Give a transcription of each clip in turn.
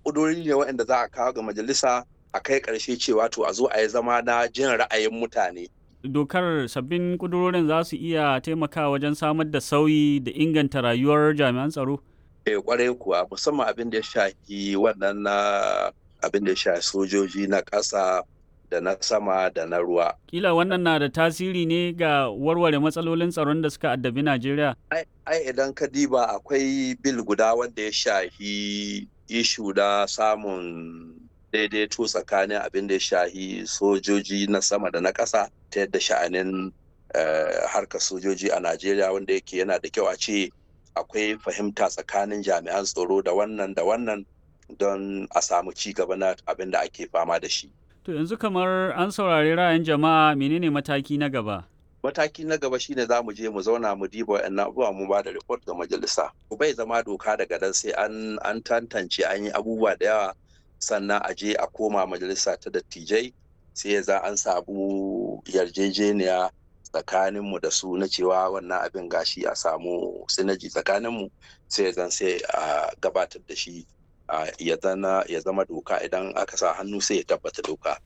ƙudurori ne waɗanda za a kawo ga majalisa a kai ƙarshe cewa to a zo a yi zama na jin ra'ayin mutane dokar sabbin kudurorin za su iya taimakawa wajen samar da sauyi da inganta rayuwar jami'an tsaro? Eh kwarai kuwa musamman abin da ya shafi wannan na abin da ya shafi sojoji na ƙasa da na sama da na ruwa. Kila wannan na da tasiri ne ga warware matsalolin tsaron da suka addabi Najeriya? Ai idan ka diba akwai bil guda wanda ya shafi ishu da samun daidaito tsakanin abin da ya shahi sojoji na sama da na ƙasa ta yadda sha'anin harkar sojoji a Najeriya wanda yake yana da kyau a ce akwai fahimta tsakanin jami'an tsaro da wannan da wannan don a samu ci gaba na abin da ake fama da shi. To yanzu kamar an saurari ra'ayin jama'a menene mataki na gaba? Mataki na gaba shine za mu je mu zauna mu diba wa'annan abubuwa mu ba da report ga majalisa. Bai zama doka daga dan sai an an tantance an yi abubuwa da yawa sannan a je a koma majalisa ta dattijai sai ya za an samu yarjejeniya tsakaninmu da su na cewa wannan abin gashi a samu sinaji tsakaninmu sai zan sai a gabatar da shi ya zama doka idan aka sa hannu sai ya tabbata doka.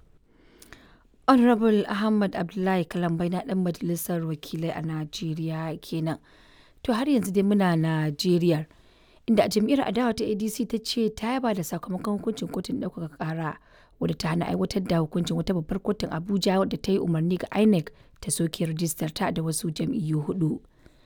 honorable ahmad abdullahi kalambai na dan majalisar wakilai a najeriya kenan to har yanzu dai muna najeriya inda jam'iyyar adawa ta adc ta ce ta yaba da sakamakon hukuncin kotun ɗaukaka ƙara wadda ta hana aiwatar da hukuncin wata babbar kotun abuja wadda ta yi umarni ga inec ta soke rajistar ta da wasu jam'iyyu hudu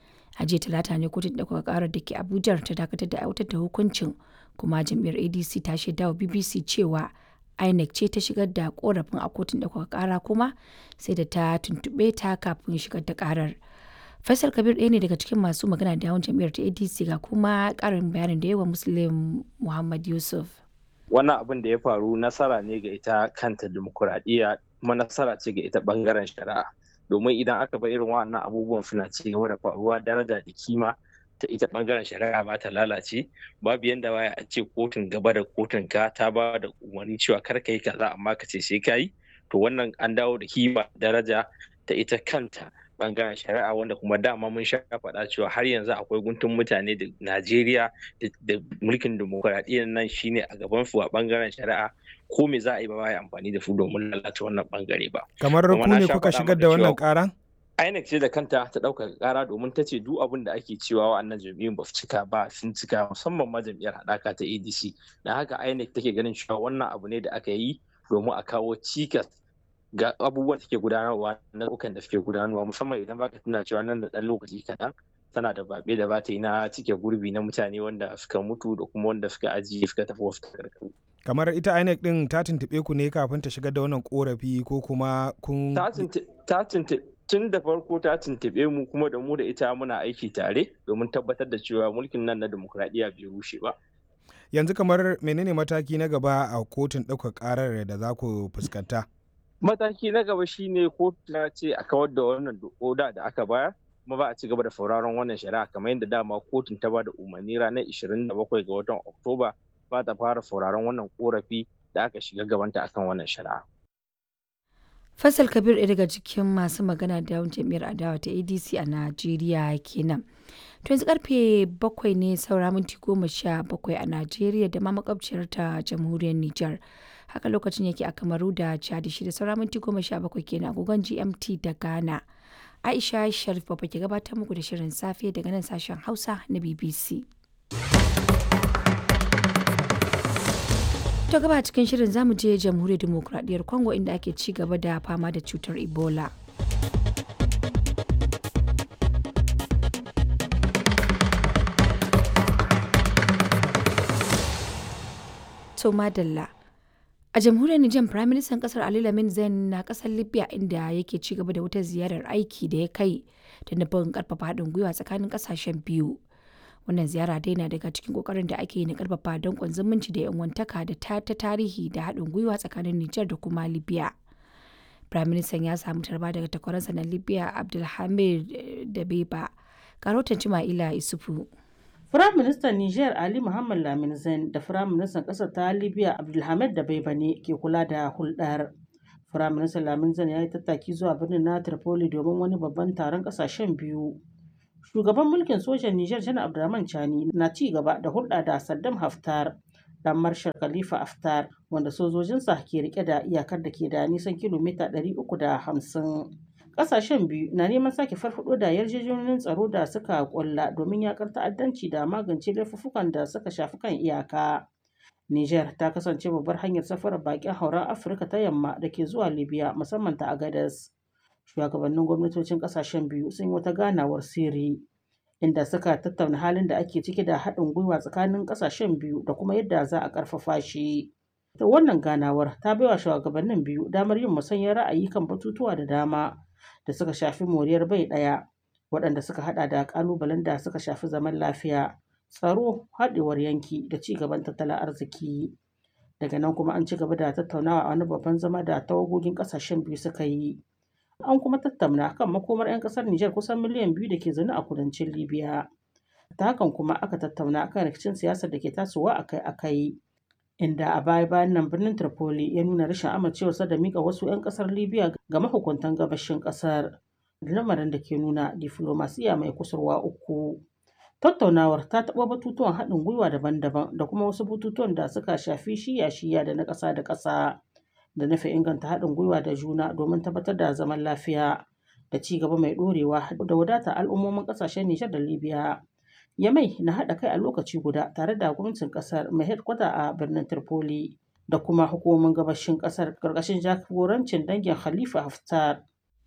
a jiya talata ne kotun ɗaukaka ƙarar da ke abuja ta dakatar da aiwatar da hukuncin kuma jam'iyyar adc ta shaida wa bbc cewa inec ce ta shigar da korafin a kotun ɗaukaka ƙara kuma sai da ta tuntuɓe ta kafin shigar da ƙarar Faisal Kabir ɗaya ne daga cikin masu magana da yawan jam'iyyar ta ADC ga kuma ƙarin bayanin da yawa Muslim Muhammad Yusuf. Wannan abin da ya faru nasara ne ga ita kanta dimokuraɗiyya kuma nasara ce ga ita ɓangaren shari'a. Domin idan aka bar irin wannan abubuwan suna ci gaba da faruwa daraja da kima ta ita ɓangaren shari'a ba ta lalace babu yanda waya a ce kotun gaba da kotun ka ta ba da umarni cewa kar ka yi kaza amma ka ce sai ka yi to wannan an dawo da kima daraja ta ita kanta bangaren shari'a wanda kuma dama mun sha faɗa cewa har yanzu akwai guntun mutane da Najeriya da mulkin demokuraɗiyyar nan shine a gaban su a bangaren shari'a ko me za a yi ba ya amfani da su domin lalata wannan bangare ba. Kamar ku ne kuka shigar da wannan ƙara? INEC ce da kanta ta ɗaukaka ƙara domin ta ce duk abin da ake cewa wa'annan jam'iyyun ba su cika ba sun cika musamman ma jam'iyyar haɗaka ta ADC. Da haka INEC take ganin cewa wannan abu ne da aka yi domin a kawo cikas ga abubuwan da ke gudanarwa na ukan da suke gudanarwa musamman idan baka tuna cewa nan da ɗan lokaci kaɗan tana da babe da ba ta yi na cike gurbi na mutane wanda suka mutu da kuma wanda suka ajiye suka tafi wasu takardu. kamar ita INEC din ta tuntuɓe ku ne kafin ta shigar da wannan korafi ko kuma kun ta tun da farko ta tuntuɓe mu kuma da mu da ita muna aiki tare domin tabbatar da cewa mulkin nan na demokradiyya bai rushe ba. yanzu kamar menene mataki na gaba a kotun ɗaukar ƙarar da za ku fuskanta? mataki na gaba shine kotu ta ce a kawar da wannan oda da aka bayar kuma ba a ci gaba da sauraron wannan shari'a kamar yadda dama kotun ta ba da umarni ranar 27 ga watan oktoba ba ta fara sauraron wannan korafi da aka shiga gabanta akan wannan shari'a Faisal Kabir ɗaya daga cikin masu magana da yawan jam'iyyar adawa ta ADC a Najeriya kenan. To yanzu karfe bakwai ne saura minti goma sha bakwai a Najeriya da ma makwabciyar ta jamhuriyar Nijar. Haka lokacin yake a Kamaru da Chad shi da saura minti goma sha bakwai kenan agogon GMT da Ghana. Aisha Sharif Baba ke gabatar muku da shirin safe daga nan sashen Hausa na BBC. To gaba cikin shirin zamu je jamhuriyar demokuraɗiyyar Congo inda ake ci gaba da fama da cutar Ebola. To madalla. A jamhuriyar Nijar Prime Minister kasar Ali Lamin Zain na kasar Libya inda yake ci gaba da wata ziyarar aiki da ya kai da nufin karfafa haɗin gwiwa tsakanin kasashen biyu. wannan ziyara dai na daga cikin kokarin da ake yi na karfafa dankon zumunci da yan wantaka da ta ta tarihi da haɗin gwiwa tsakanin Nijar da kuma Libya. Prime Minister ya samu tarba daga takwaransa na Libya Abdulhamid Dabeba. Karotan Cima'ila Isufu. Firayim Ministan Nijar Ali Muhammad Lamin Zain da Firayim Ministan ƙasar ta Libya Abdulhamid Dabeba ne ke kula da hulɗar. Firayim Ministan Lamin Zain ya yi tattaki zuwa birnin na Tripoli domin wani babban taron ƙasashen biyu. shugaban mulkin sojan Nijar Janar Abdurrahman Chani na ci gaba da hulɗa da Saddam Haftar dan Marshal Khalifa Haftar wanda sojojinsa ke rike da iyakar da ke da nisan kilomita 350. Ƙasashen biyu na neman sake farfado da yarjejeniyoyin tsaro da suka kulla domin yakar ta'addanci da magance laifuffukan da suka shafi kan iyaka. Niger ta kasance babbar hanyar safarar bakin hauren Afirka ta yamma da ke zuwa Libya musamman ta Agadez. Shugabannin gwamnatocin ƙasashen biyu sun yi wata ganawar sirri inda suka tattauna halin da ake ciki da haɗin gwiwa tsakanin ƙasashen biyu da kuma yadda za a ƙarfafa shi. Ta wannan ganawar ta baiwa shugabannin biyu damar yin musanyar ra'ayi kan batutuwa da dama da suka shafi moriyar bai ɗaya waɗanda suka haɗa da ƙalubalen da suka shafi zaman lafiya, tsaro, haɗewar yanki da ci gaban tattalin arziki. Daga nan kuma an ci gaba da tattaunawa a wani babban zama da tawagogin ƙasashen biyu suka yi. An kuma tattauna kan makomar 'yan ƙasar Nijar kusan miliyan biyu da ke zaune a kudancin Libya. Ta hakan kuma aka tattauna kan rikicin siyasar da ke tasowa akai-akai. Inda a baya-bayan nan birnin Tripoli ya nuna rashin amincewarsa da mika wasu 'yan ƙasar Libya ga mahukuntan gabashin ƙasar. Lamarin da ke nuna diflomasiya mai kusurwa uku. Tattaunawar ta taɓa batutuwan haɗin gwiwa daban-daban da kuma wasu batutuwan da suka shafi shiya-shiya da na ƙasa da ƙasa. da nufin inganta haɗin gwiwa da juna domin tabbatar da zaman lafiya da ci gaba mai ɗorewa da wadata al'ummomin ƙasashen Nijar da Libya. Yamai na haɗa kai a lokaci guda tare da gwamnatin ƙasar mai hedkwata a birnin Tripoli da kuma hukumomin gabashin ƙasar ƙarƙashin jagorancin dangin Khalifa Haftar.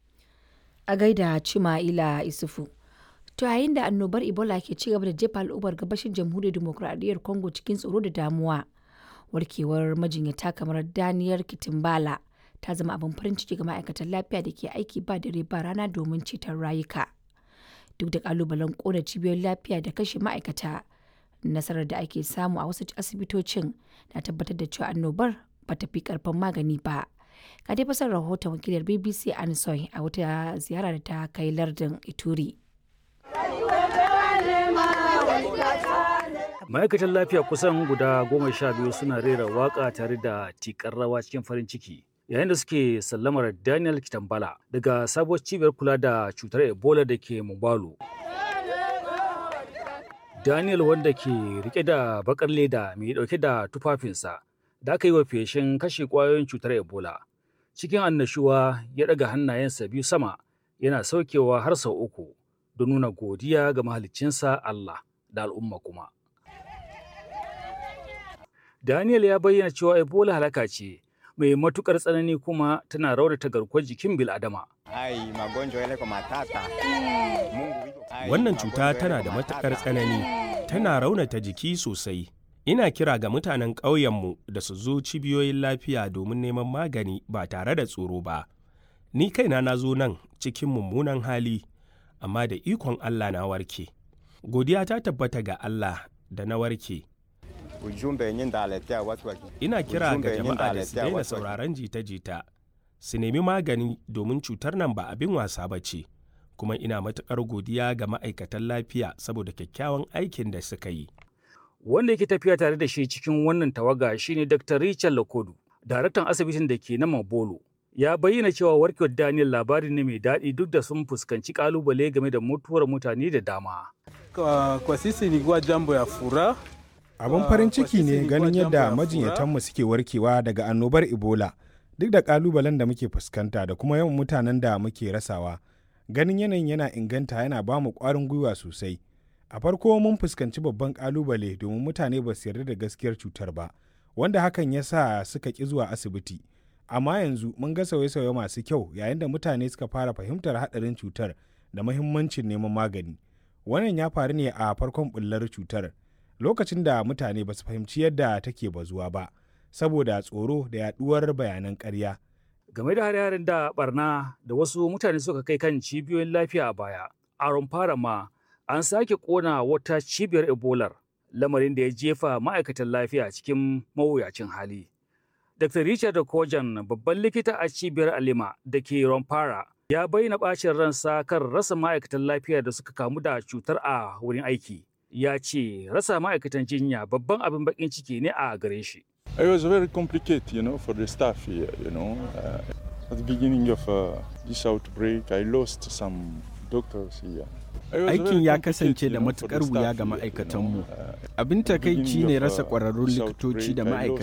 A gaida Cima'ila Isufu. To yayin da annobar Ebola ke ci gaba da jefa al'ummar gabashin jamhuriyar dimokuraɗiyyar Congo cikin tsoro da damuwa. warkewar majinyata kamar daniyar kitimbala ta zama abin farin ciki ga ma'aikatan lafiya da ke aiki ba dare ba rana domin ceton rayuka duk da kalubalen kona cibiyoyin lafiya da kashe ma'aikata nasarar da ake samu a wasu asibitocin na tabbatar da cewa annobar ba ta fi karfin magani ba ga dai fasar rahoton wakilar bbc ansoy a wata ziyara da ta kai lardin ituri ma'aikatan lafiya kusan guda goma sha biyu suna rera waka tare da tikar rawa cikin farin ciki yayin da suke sallamar daniel kitambala daga sabuwar cibiyar kula da cutar ebola da ke mubalo daniel wanda ke rike da bakar leda mai dauke da tufafinsa da aka yi wa feshin kashe kwayoyin cutar ebola cikin annashuwa ya daga hannayensa biyu sama yana saukewa har sau uku don nuna godiya ga mahaliccinsa allah da al'umma kuma Daniel ya bayyana cewa Ebola halaka ce mai matukar tsanani kuma tana raunata garkuwar jikin bil'adama. Wannan cuta tana da matukar tsanani, tana raunata jiki sosai. Ina kira ga mutanen ƙauyenmu da su zo cibiyoyin lafiya domin neman magani ba tare da tsoro ba. Ni kaina na zo nan cikin mummunan hali, amma da ikon Allah na warke. Godiya ta tabbata ga Allah da na warke. Ina kira ga jama'a da su daina sauraron jita-jita, su nemi magani domin cutar nan ba abin wasa ba ce, kuma ina matuƙar godiya ga ma'aikatan lafiya saboda kyakkyawan aikin da suka yi. Wanda yake tafiya tare da shi cikin wannan tawaga shine Dr. Richard Lakodu, daraktan asibitin da ke na Mabolo. Ya bayyana cewa warkewar Daniel labari ne mai daɗi duk da sun fuskanci ƙalubale game da mutuwar mutane da dama. Kwa, kwa sisi ilikuwa jambo ya furaha Abin farin ciki ne ganin yadda majinyatanmu suke warkewa daga annobar Ebola duk da kalubalen da muke fuskanta da kuma yawan mutanen da muke rasawa. Ganin yanayin yana inganta yana ba mu ƙwarin gwiwa sosai. A farko mun fuskanci babban kalubale domin mutane ba su yarda da gaskiyar cutar ba, wanda hakan ya sa suka ƙi zuwa asibiti. Amma yanzu mun ga sauye-sauye masu kyau yayin da mutane suka fara fahimtar haɗarin cutar da mahimmancin neman magani. Wannan ya faru ne a farkon bullar cutar. lokacin da mutane ba su fahimci yadda take bazuwa ba saboda tsoro da yaduwar bayanan ƙarya. Game da hare-haren da barna da wasu mutane suka kai kan cibiyoyin lafiya a baya, a fara ma an sake kona wata cibiyar ebolar lamarin da ya jefa ma'aikatan lafiya cikin mawuyacin hali. Dr. Richard Kojan babban likita a cibiyar Alima da ke Romfara ya bayyana bacin ransa kan rasa ma'aikatan lafiya da suka kamu da cutar a wurin aiki. ya ce rasa ma'aikatan jinya babban abin bakin ciki ne a gare shi. It was very complicated, you know, for the staff here, you know. Uh, at the beginning of uh, this outbreak, I lost some doctors here. Aikin ya kasance da matukar wuya ga ma'aikatanmu. Abin takaici ne rasa ƙwararrun likitoci da ma'aikatan